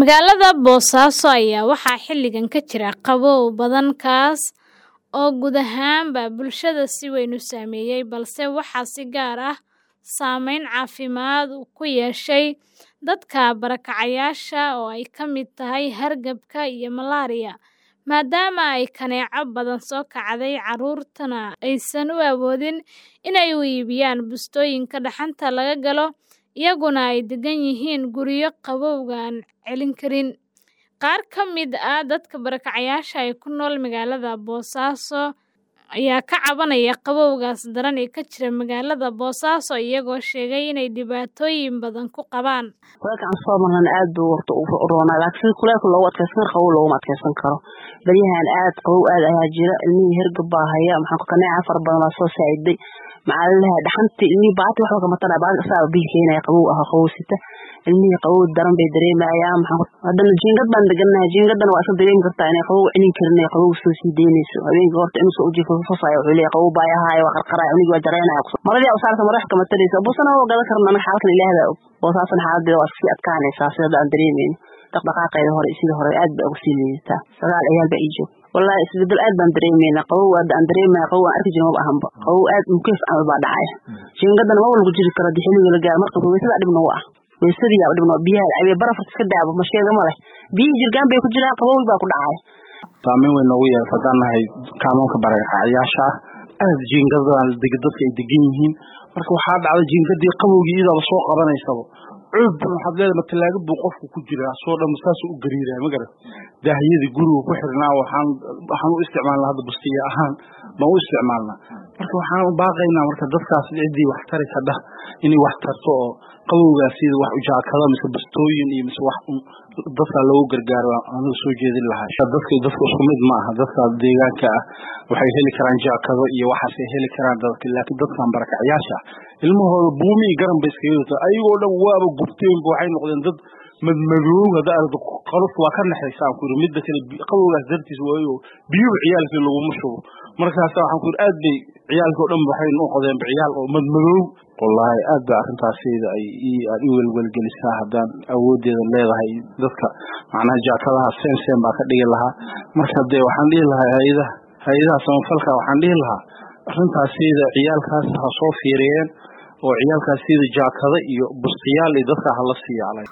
Magaalada Boosaaso ayaa waxaa xilligan ka jira qabow badan kaas oo guud ahaanba bulshada si weyn u saameeyay, balse waxaa si gaar ah saameyn caafimaad ku yeeshay dadka barakacayaasha oo ay ka mid tahay hargabka iyo malaria, maadaama ay kaneeco badan soo kacday carruurtuna aysan u awoodin inay u iibiyaan bustooyinka dhaxanta laga galo, iyaguna ay degan yihiin guryo qabowga aan celin karin. Qaar ka mid ah dadka barakacayaasha ee ku nool magaalada Boosaaso ayaa ka cabanaya qabowgaas daran ee ka jira magaalada Boosaaso, iyagoo sheegay inay dhibaatooyin badan ku qabaan. Kulaylka aan soo marnana aad buu horta u roonaa laakiin sida kulaylka loogu adkeysan karo qabow looguma adkeysan karo. Baryahan aad qabow aad ayaa jira ilmihii hargab baa haya maxaa kaneeca fara badan baa soo saaciday maxaa laleeyahay dhaxantii ilmihii baati waxba kama tara baati asaga biil keenaya qabow ah qabow sita ilmihii qabow daran bay dareemayaan maxaa haddana jiingad baan deganahay jiingadana waa iska dareemi kartaa inay qabow celin karin ee qabow soo sii deynayso habeenkii horta inuu soo ujiifo fafaaya wuxuu leeyahay qabow baa yahaaya waa qarqaraya unigi waa jareynaya maradii usaarta madax kama taraysa busana waa gadan karna anaga xaalkan ilaahay baa og boosaasana xaaladeeda waa sii adkaanaysaa sida aan dareemayno dhaqdhaqaaqeeda hore iyo sidii hore aad bay uga sii liidataa sagaal ciyaal baa ii joog wallaahi isbedel aad baan dareemeynaa qabow hadda aan dareemaya qabow aan arki jirin maba ahanba qabow aad mukeef camal baa dhacaya jiingadana maba lagu jiri karo hadii xilliga la gaaro marka weysadaa dhib nagu ah weysadii yaa dhib nagu biyaha cabiya barafka iska daabo ma sheega ma leh biyihii jirgaan bay ku jiraan qabow baa ku dhacaya saameyn weyn noogu yeelata haddaan nahay kaamoonka barakacayaasha ah aad jiingadan dadka ay degan yihiin marka waxaa dhacda jiingadii qabowgii iyadaa soo qabanaysaba cuud waxaad leedahay matalaaga buu qofku ku jiraa soo dhan saasuu u gariiraya ma garan daahiyadii guriga ku xirnaa waxaan waxaan u isticmaalnaa hadda bustiya ahaan baan u isticmaalnaa marka waxaan u baaqaynaa marka dadkaas ciddii wax tari kadha inay wax tarto oo qabowgaas sida wax ujaakado mise bustooyin iyo mise wax dadka loogu gargaaro anigu soo jeedin lahaa dadka dadka isku mid ma aha dadka deegaanka ah waxay heli karaan jaakado iyo waxaasay heli karaan dadka laakiin dadkan barakacayaasha ilmahooda buumi iyo garan bay iskaga yirtaa ayagoo dhan waaba gubteenba waxay noqdeen dad madmadoow hadda aragto qalufta waa ka naxaysa aan ku yiri midda kale qabowgaas dartiis waayo biyuhu ciyaalkii laguma shubo markaas waxaan ku yiri aad bay ciyaalkii oo dhan waxay noqdeenba ciyaal oo madmadoow wallaahi aad ba arrintaasayda ay aad i welwelgelisaa haddaan awoodeeda leedahay dadka macnaha jaakadaha seen seen baa ka dhigi lahaa marka dee waxaan dhihi lahaa hay-adaha hay-adaha samafalka waxaan dhihi lahaa arrintaasayda ciyaalkaas ha soo fiiriyeen oo ciyaalkaas sida jaakada iyo bustiyaal iyo dadka hala siiya